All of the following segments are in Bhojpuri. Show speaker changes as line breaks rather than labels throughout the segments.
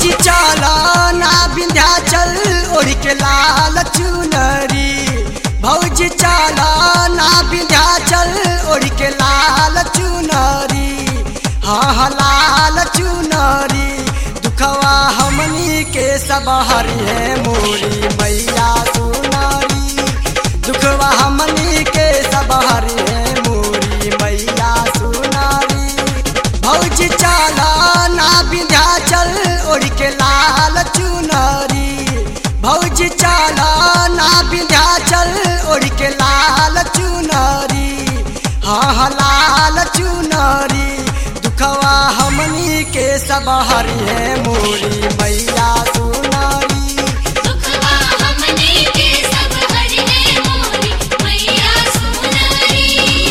भौजी चला ना विंध्याचल ओढ़ के लाल चुनरी भौजी चला ना विंध्याचल ओढ़ के लाल चुनरी हाँ हाँ लाल चुनरी दुखवा हमनी के सब हरी है मोरी मैया सुनारी दुखवा हमनी के सब हरी है मोरी मैया सुनारी भौजी चला ना विंध्याचल ओढ़ के लाल चुनरी भौजी चला ना विंध्याचल ओढ़ के लाल चुनरी हाँ हाँ लाल चुनरी दुखवा हमनी के सब हरी है मोरी मैया सुनारी
दुखवा हमने के सब हरि है मोरी मैया सुनरी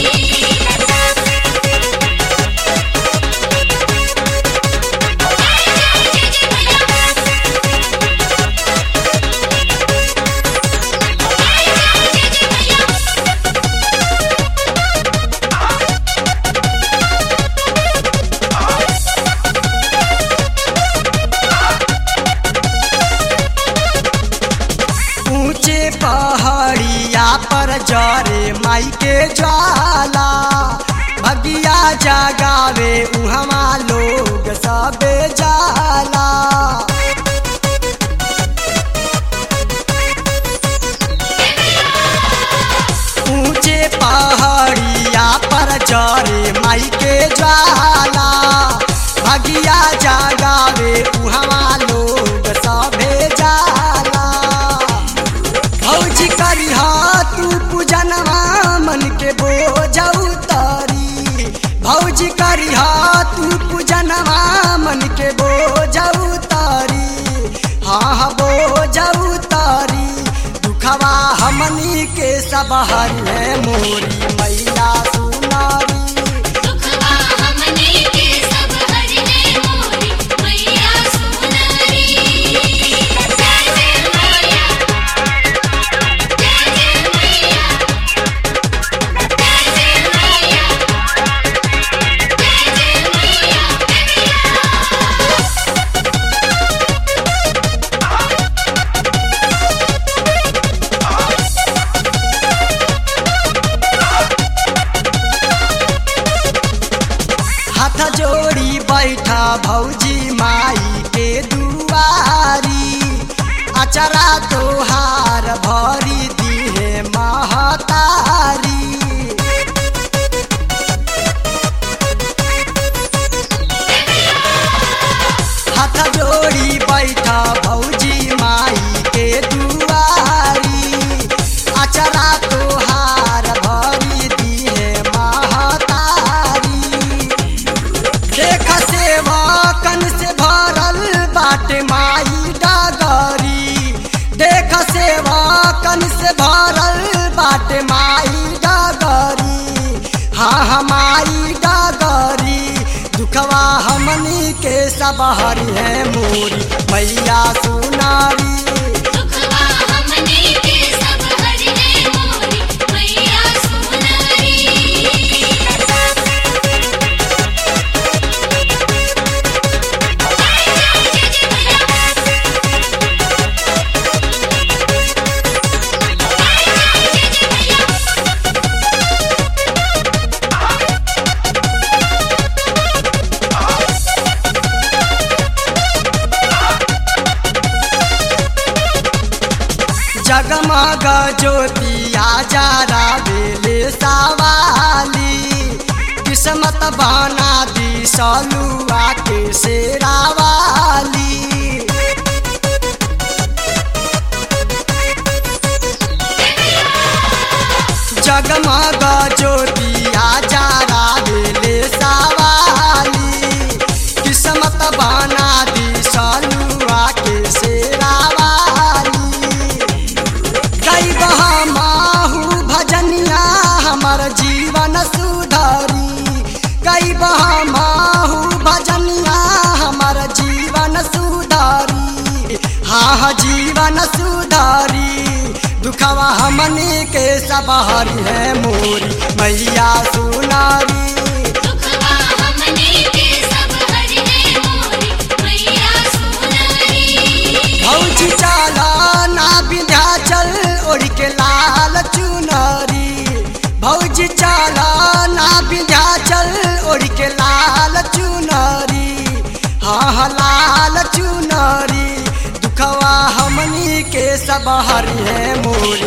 ऊंचे पहाड़िया पर जरे माई के ज्वाला भगिया जगावे उहवा लोग सबे जाला ऊंचे पहाड़िया पर जरे माई के ज्वाला भगिया जगावे उहवा लोग सबे जाला भौजी करिहा तू पूजनवा मन के बोझ उतारी भौजी करिहा तू पूजनवा मन के बोझ उतारी हाँ हाँ बोझ उतारी दुखवा हमनी के सब हरी है मोरी मैया सुनारी
दुखवा हमने के सब हरि है मोरी मैया सुनरी जय जय मैया जय जय मैया जय जय मैया जय जय मैया
हाथ जोड़ी बैठा भौजी माई के दुआरी अचरा तोहार भरी दिहे महतारी हाथ जोड़ी बैठा भौजी माई के दुआरी अचरा तोहार भरी दिहे महतारी देख सेवा कन से भरल बाटे माई डगरी देख सेवा कन से भरल बाटे माई डगरी हाँ हाँ माई डगरी दुखवा हमनी के सब हरी है मोरी मैया सुनारी
दुखवा हमने के सब हरि है मोरी मैया सुनरी
जगमग ज्योतिया जारा बेले सवाली किस्मत बना दी सलुआ के शेरावाली जगमग ज्योतिया जारा बेले सवाली किस्मत बना दी सलुआ के शेरावाली गई माहू भजनिया हमर जीवन सुधरी गई माहू भजनिया हमर जीवन सुधरी हाँ हाँ जीवन सुधरी दुखवा हमनी के सब हरी है मोरी मैया सुनारी
दुखवा हमने के सब हरि है मोरी मैया सुनरी
लाल चुनरी दुखवा हमनी के सब हरि है मोरी